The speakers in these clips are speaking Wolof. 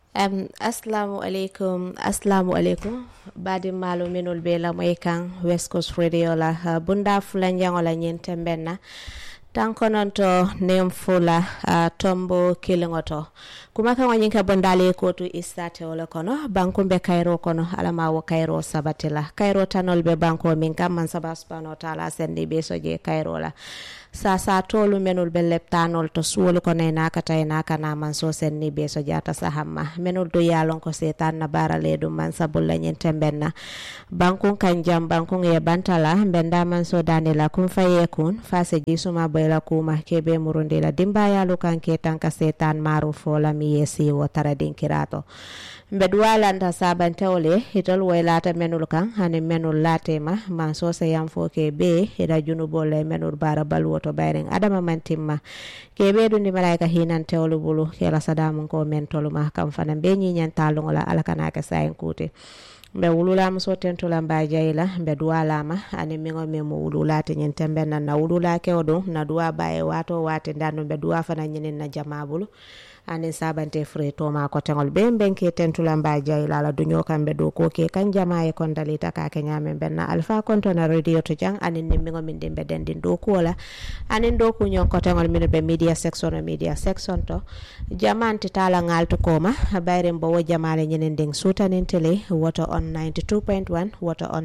um, assalamu aleykum assalamu aleykum badi maalo minol be lamoy kan west coast radio la uh, bunda fula jangola ñin tembenna tankononto nen fula uh, tombo kiliŋoto kuma kaŋo ñiŋ ka bondale kotu istate wo le kono bankumbe kayro kono alama wo kayro sabati la kayro tanol be banko min kam man saba subhanahu wa taala sendi be soje kayro la sasa tolu menul be leptanol to suwolu kono e nakata e nakana man so senni be so jata sahamma menul do yalon ko setan na barale dum man sabulla nyen tembenna bankun kan jam bankun e bantala benda man so danila kun faye kun fase jisuma bayla kuma kebe murundi la dimba yalu kan ke tanka setan maru fola mi yesi wo tara dinkirato mbed walanta sabantewle hitol waylata menul kan hani menul latema man so se yam fo ke be ida junubol e menul bara balwo to bayren adama man timma ke ɓeɗundi malaika hinan tewlu bulu kela sadamun ko men toluma kam fana be ñiñan talugola alakanake sayin kuute mbe wululama so tentula mba jayla mbe duwalama ani miŋo min mo wululate ñin tembe nan na wulula kewo ɗum na duwa baye wato wate ndandu mbe duwa fana ñinin na jama bulu anin sabante fure toma ko teŋol be benke tentula mba jayla ala duño kamɓe dow ko ke kan jama e kon dalita kake ñamen benna alpha kontona radio to jang anin nimmiŋo min ɗin ɓe dendin dow kuwola anin dow kuñon ko teŋol min ɓe media section o media section to jamanti tala ngalto koma bayren bo wo jamale ñinin ndin sutanin télé woto on 92.1 woto on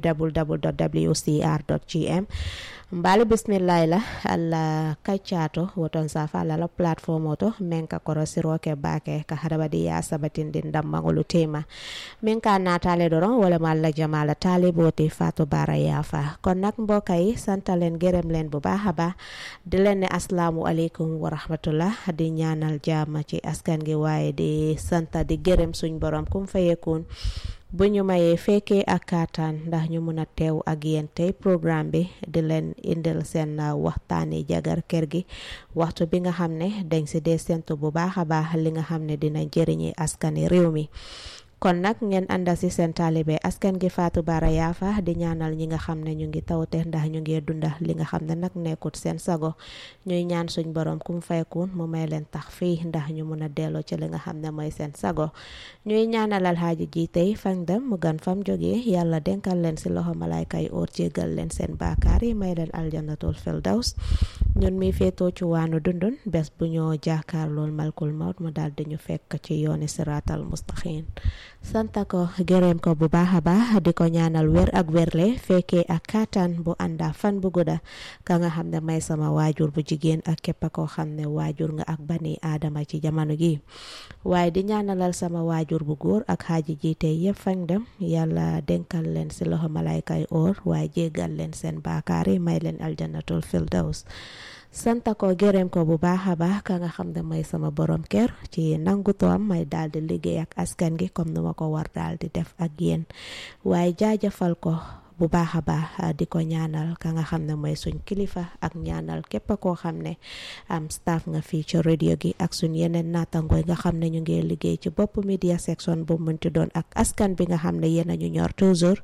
www wcr mbali bisimillahi la alla kaccato woton safa alla la plateforme oto min ka korosiroke bake ka hadamadiya sabatindin dammagolu tema min ka natale doron walama alla jamala taliboti fatou bara yafa kon nak mbokk yi santalen gërëm leen bu baax a baax di leen ne asalaamu aleykum wa rahmatullah di ñaanal jàmm ci askan gi waaye di santa di gërëm suñ borom kum fayekun bu ñu mayee fekkee ak kaataan ndax ñu mun a teew ak yéen tey programme bi di leen indil seen waxtaani jagar kër gi waxtu bi nga xam ne dañ si dee sentu bu baax a baax li nga xam ne dina jëriñi askani réew mi kon nag ngeen ànda si seen taalibe askan gi Fatou Bara Yafa di ñaanal ñi nga xam ne ñu ngi tawte ndax ñu ngi dunda li nga xam ne nag nekkut seen sago ñuy ñaan suñ borom kum faykun mu may leen tax fii ndax ñu mun a delloo ci li nga xam ne mooy seen sago ñuy ñaanalal xaaji ji tey fan dem mu gan fam jógee yàlla denkal leen si loxo malayka yi oor jégal leen seen baakaar yi may leen aljannatul firdaws ñun mi féetoo ci waanu dundun bés bu ñoo jaakaar lool malkul mawt mu daal di ñu fekk ci yooni siraatal mustaqim santa ko gërëm ko bu baax a baax di ko ñaanal wér ak wérle fekkee ak kaataan bu ànda fan bu gudda ka nga xam ne may sama waajur bu jigéen ak képp koo xam ne waajur nga ak bani aadama ci jamono gi waaye di ñaanalal sama waajur bu góor ak xaaji jiite yëpp fañ dem yàlla denkal leen si loxo malaykay oor waaye jéggal leen seen baakaar yi may leen aljannatul firdaws santa ko gërëm ko bu baax a baax ka nga xam ne mooy sama borom kër ci nangu toom may daal di liggéey ak askan gi comme nu ma ko war daal di def ak yéen waaye jaajëfal ko bu baax a baax di ko ñaanal ka nga xam ne mooy suñ kilifa ak ñaanal képp koo xam ne am staff nga fii ci radio gi ak suñ yeneen naatangooy nga xam ne ñu ngi liggéey ci bopp media section bu munti doon ak askan bi nga xam ne yéen a ñu ñor toujours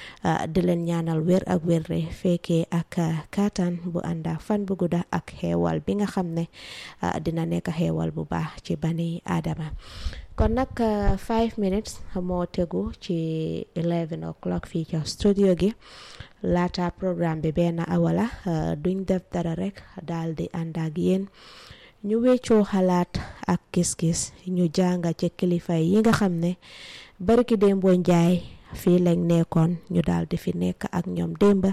di leen ñaanal wér ak wér re fekkee ak kaataan bu ànda fan bu gudda ak xeewal bi nga xam ne dina nekk xeewal bu baax ci bani aadama kon nag five minutes moo tegu ci 11 o'clock fii ca studio gi laata programme bi benn awala duñ def dara rek daal di ànd ak yéen ñu weccoo xalaat ak gis-gis ñu jànga ci kilifa yi nga xam ne barki démboo njaay fii lañ nekkoon ñu daal di fi nekk ak ñoom démba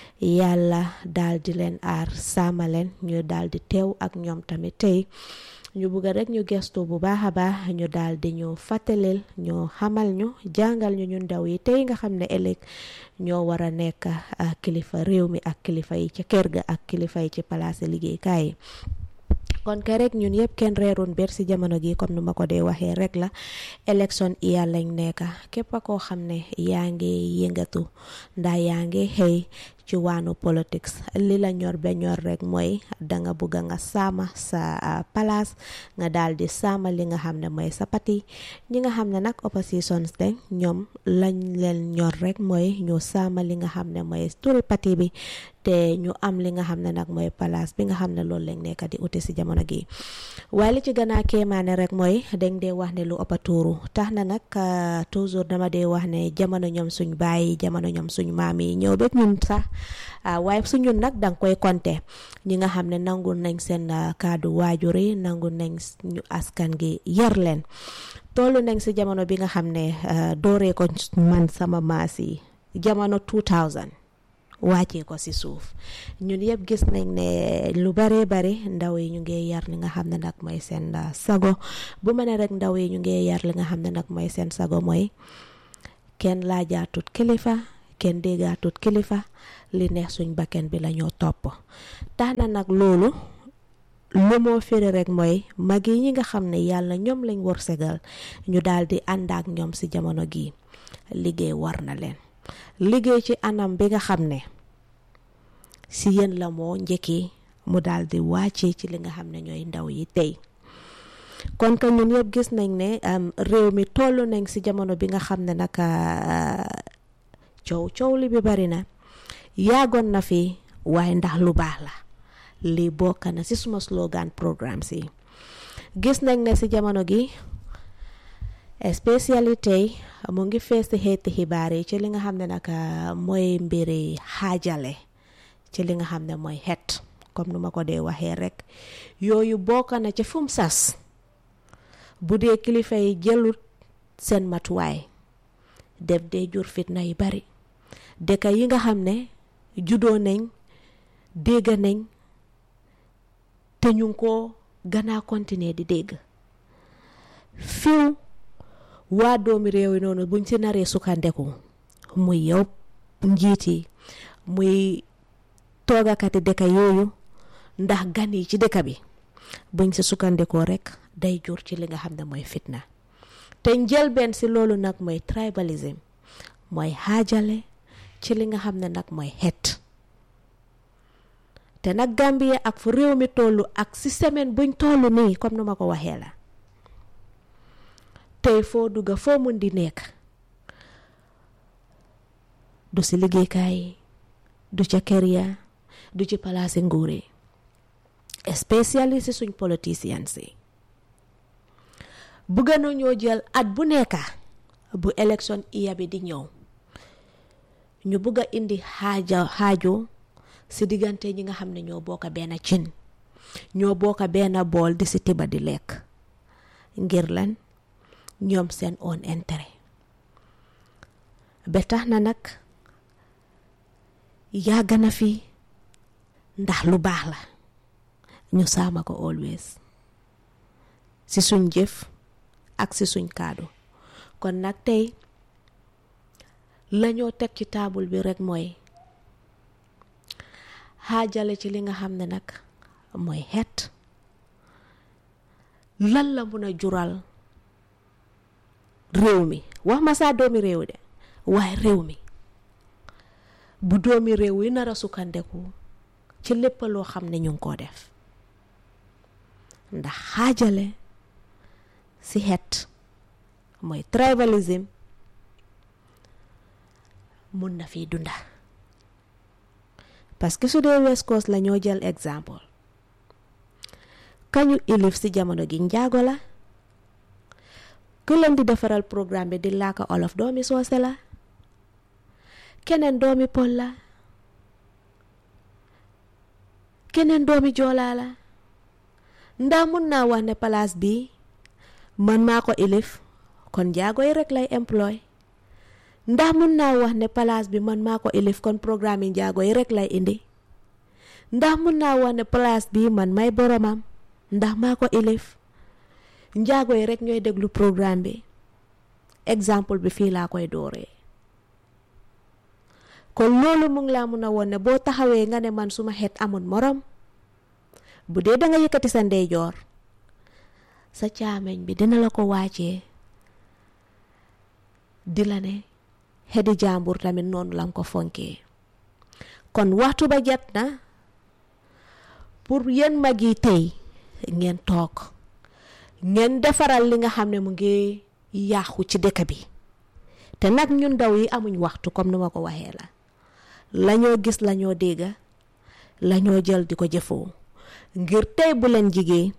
yàlla daal di leen aar saama leen ñu daal di teew ak ñoom tamit tey ñu bugg rek ñu gestu bu baax a baax ñu daal di ñu fàttalil ñu xamal ñu jàngal ñu ñu ndaw yi tey nga xam ne ëllëg ñoo war a nekk kilifa réew mi ak kilifa yi ci kër ga ak kilifa yi ci palaasi liggéeykaay yi kon ke rek ñun yëpp kenn reerun ber si jamono gi comme nu ma ko dee waxee rek la élection iya lañ nekk képp koo xam ne yaa ngi yëngatu ndax yaa ngi xëy ci waanu politics li la ñor ba ñor rek mooy danga bugga nga saama sa palaas nga daal di saama li nga xam ne mooy sa pati ñi nga xam ne nag oppositions de ñoom lañ leen ñor rek mooy ñu saama li nga xam ne mooy turi pati bi te ñu am li nga xam ne nag mooy palaas bi nga xam ne loolu lañ nekk di uti si jamono gi waaye li ci gën a kéemaane rek mooy dañ dee wax ne lu ëpp a tuuru tax na nag toujours dama dee wax ne jamono ñoom suñ bàyyi jamono ñoom suñ maam yi ñëw ba ñun sax waaye su ñun nag danga koy compter ñi nga xam ne nangu nañ seen kàddu waajur yi nangu nañ ñu askan gi yar leen tollu nañ si jamono bi nga xam ne dooree ko man sama maas yi jamono 2000 wàccee ko si suuf ñun yëpp gis nañ ne lu bare bare ndaw yi ñu ngi yar li nga xam ne nag mooy seen sago bu ma ne rek ndaw yi ñu ngi yar li nga xam ne nag mooy seen sago mooy kenn laajaatut kilifa kenn déggaatut kilifa li neex suñ bakken bi la ñoo topp tax na nag loolu lu moo firi rek mooy mag yi ñi nga xam ne yàlla ñoom lañ wërsëgal ñu daal di ànd ak ñoom si jamono gi liggéey war na leen liggéey ci anam bi nga xam ne si yéen la moo njëkki mu daal di wàccee ci li nga xam ne ñooy ndaw yi tey kon que ñun yëpp gis nañ ne réew mi toll nañ si jamono bi nga xam ne nag coow coow li bi bari na yaagoon na fi waaye ndax lu baax la lii bokk na si suma slogan programme si gis nañ ne si jamono gi especially tey mu ngi fees si xeeti xibaar yi ci li nga xam ne nag mooy mbiri xaajale ci li nga xam ne mooy xeet comme nu ma ko dee waxee rek yooyu bokk na ci fum sas bu dee kilifa yi jëlut seen matuwaay def dee jur fitna yu bari dëkk yi nga xam ne juddoo nañ dégg nañ te ñu ngi ko gannaa continuer di dégg fiw waa doomi réew yi noonu buñ ci naree sukkandeku muy yow njiit yi muy toogakati dëkk yooyu ndax gan yi ci dëkk bi buñ ci sukkandekoo rek day jur ci li nga xam ne mooy fitna te njëlbeen si loolu nag mooy tribalism mooy xaajale ci li nga xam ne nag mooy xeet te nag Gambie ak fu réew mi tollu ak si semaine buñ tollu nii comme nu ma ko waxee la tey foo dugga foo mun di nekk du si liggéeykaay du ca kër ya du ci palaasi nguur yi spécialiste si suñ politiciens yi bëgg na ñoo jël at bu nekka bu élection iya bi di ñëw ñu bëgg a indi xaaja xaajo si diggante ñi nga xam ne ñoo bokk benn cin ñoo bokk benn bool di si tiba di lekk ngir lan ñoom seen own intérêt ba tax na nag yàgg na fi ndax lu baax la ñu saama ko always si suñ jëf ak si suñ kaadu kon nag tey lañoo teg ci taabul bi rekk mooy xaajale ci li nga xam ne nag mooy xeet lan la mun a jural réew mi wax ma saa doomi réew de waaye réew mi bu doomi réew yi nar a sukkandeku ci lépp loo xam ne ñu ngi koo def ndax xaajale si xeet mooy tribalism mun na fi dunda parce que su dee West Coast la ñoo jël exemple kañu ilif si jamono gi njaago la ku leen di defaral programme bi di laaka olof doomi soose la keneen doomi pol la keneen doomi joolaa la ndax mun naa wax ne palaas bi man maa ko ilif kon njaago yi rek lay employ ndax mun naa wax ne palaas bi man maa ko ilif kon programme yi njaago yi rek lay indi ndax mun naa wax ne palaas bi man may boromam ndax maa ko ilif njaago yi rek ñooy déglu programme bi exemple bi fii laa koy dooree kon loolu mu ngi laa mun a woon ne boo taxawee nga ne man suma xeet amul morom bu dee da nga yëkkati sa ndeyjoor sa caameñ bi dina la ko wàccee di la ne xedi jàmbur tamit noonu lam ko fonkee kon waxtu ba jot na pour yéen mag yi tey ngeen toog ngeen defaral li nga xam ne mu ngi yàqu ci dëkk bi te nag ñun ndaw yi amuñ waxtu comme ni ma ko waxee la lañoo gis lañoo dégga lañoo jël di ko jëfoo ngir tey bu leen jigee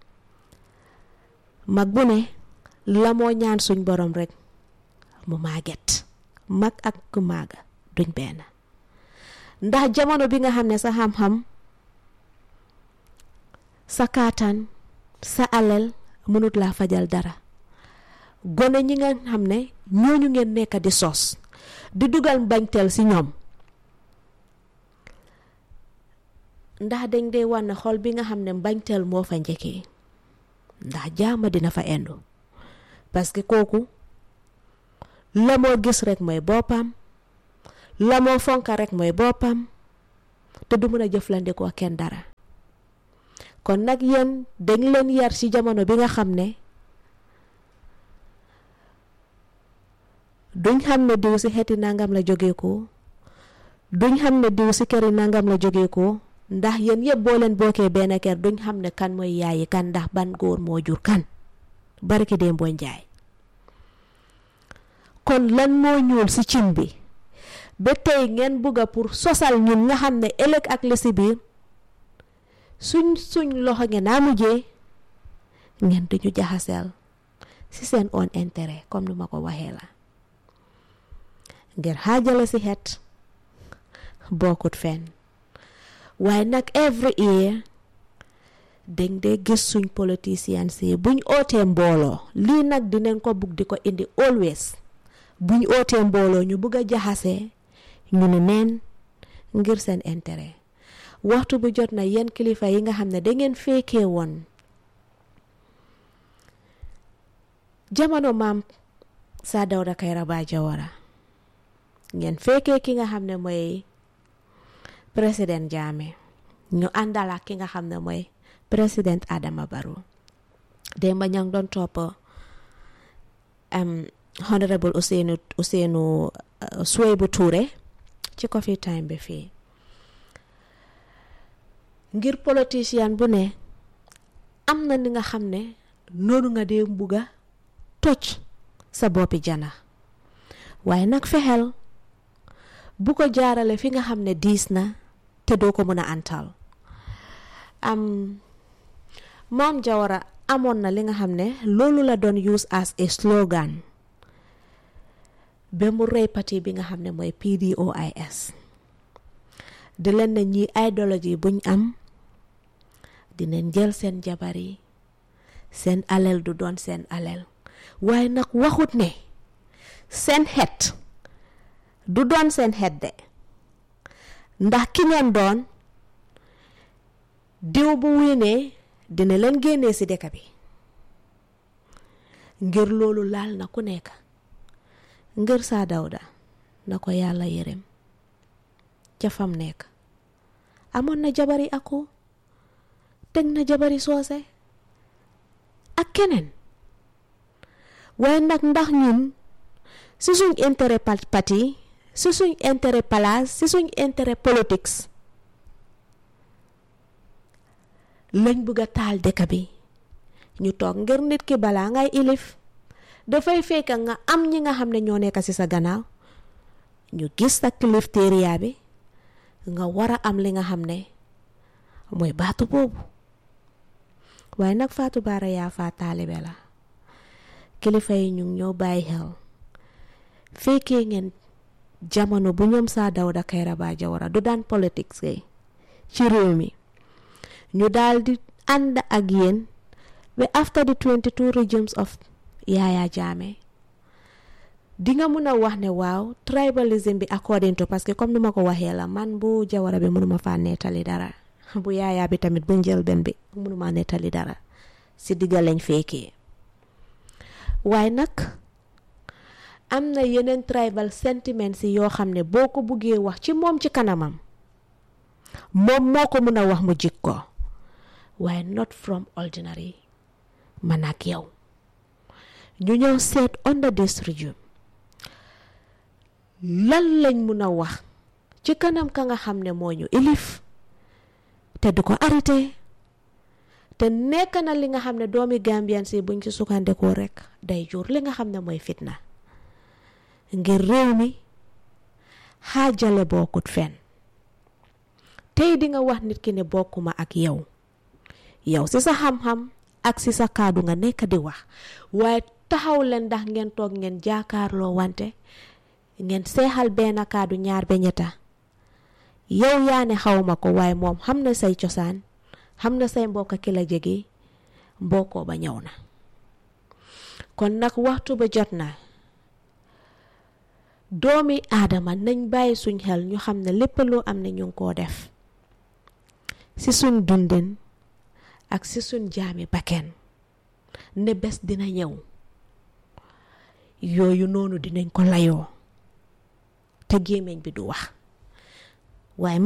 mag bu ne la moo ñaan suñ borom rek mu màgget mag ak ku maaga duñ benn ndax jamono bi nga xam ne sa xam-xam sa kaataan sa alal mënut laa fajal dara gone ñi nga xam ne ñooñu ngeen nekk di sos di dugal mbañteel si ñoom ndax dañ dee wan ne xol bi nga xam ne mbañteel moo fa njëkkee ndax jaama dina fa endu parce que kooku la moo gis rek mooy boppam la moo fonka rek mooy boppam te du mën a jëflandikoo ak kenn dara kon nag yéen dañ leen yar ci jamono bi nga xam ne duñ xam ne diw ci xeeti nangam la jógee ko duñ xam ne diw ci këri nangam la jógee ko ndax yéen yëpp boo leen bokkee benn kër duñ xam ne kan mooy yaayi kan ndax ban góor moo jur kan barki dee mboo njaay kon lan moo ñuul ci cin bi ba tey ngeen bugga pour sosal ñun nga xam ne ëllëg ak li ci biir suñ suñ loxo ngeen naa mujjee ngeen duñu jaxaseel ci seen own intérêt comme ni ma ko waxee la ngir xaajale ci xeet bokkut fenn waaye nag every year dañ dee gis suñ politicians yi buñ ootee mbooloo lii nag dinañ ko bugg di ko indi always buñ ootee mbooloo ñu bugg a jaxasee ñu ne neen ngir seen intérêt waxtu bu jot na yenn kilifa yi nga xam ne dangeen fekkee woon jamono maam Saa Dawda Kairaba Jawara ngeen fekkee ki nga xam ne mooy président Jammeh ñu àndal ak ki nga xam ne mooy président Adama Barrow démb ña ngi doon topp honorable Ousseynou Ousseynou Suwaybu Touré ci coffee time bi fii ngir politicien bu ne am na ni nga xam ne noonu nga dee mbuga toj sa boppi jana waaye nag fexeel bu ko jaarale fi nga xam ne diis na te doo ko mën a antal am maam Jawara amoon na li nga xam ne loolu la doon use as a slogan ba mu rëy parti bi nga xam ne mooy PDOIS di leen ne ñi idéologie buñ am dinañ jël seen jabar yi seen alal du doon seen alal waaye nag waxut ne seen xeet du doon seen xeet de ndax ki ngeen doon diw bu wiinee dina leen génnee ci dëkk bi ngir loolu laal na ku nekk ngir Saa Dawda na ko yàlla yërëm ca fam nekk amoon na jabari ako teg na jabari soose ak keneen waaye nag ndax ñun si suñ intérêt parti si suñ intérêt place si suñ intérêt politique lañ bëgg a taal dëkk bi ñu toog ngir nit ki balaa ngay ilif dafay fekk nga am ñi nga xam ne ñoo nekk ci sa gannaaw ñu gis sa kilifteeriya bi nga war a am li nga xam ne mooy baatu boobu waaye nag Fatou Bara yaa faa taalibe la kilifa yi ñu ñoo bàyyi xel fekkee ngeen jamono bu ñoom Saa Dawda Kairaba Jawara du daan politique kay ci réew mi ñu daal di ànd ak yéen ba after the 22 regimes of Yaya Jammeh di nga mun a wax ne waaw tribalism bi according to parce que comme ni ma ko waxee la man bu Jawara bi mënuma faa nettali dara bu Yaya bi tamit bu njëlbeen bi mënuma nettali dara si digga lañ fekkee waaye nag am na yeneen tribal sentiments yi yoo xam ne boo ko buggee wax ci moom ci kanamam moom moo ko mun a wax mu jik ko waaye not from ordinary man ak yow ñu ñëw seet under this regime lan lañ mun a wax ci ci kanam ka nga xam ne moo ñu ilif te du ko arrêté te nekk na li nga xam ne doomi Gambian si buñ ci sukkandikoo rek day jur li nga xam ne mooy fitna ngir réew mi xaajale bokkut fen tey di nga wax nit ki ne bokkuma ak yow yow si sa xam-xam ak si sa kaddu nga nekk di wax waaye taxaw leen ndax ngeen toog ngeen jaakaarloo wante ngeen seexal benn kaddu ñaar ba ñetta yow yaa ne xawma ko waaye moom xam na say cosaan xam na say mbokk ki la jege mbokkoo ba ñëw na kon nag waxtu ba jot na doomi aadama nañ bàyyi suñ xel ñu xam ne lépp loo am ne ñu ngi koo def si suñ dundin ak si suñ jaami bakken ne bés dina ñëw yooyu noonu dinañ ko layoo te gémmiñ bi du wax waaye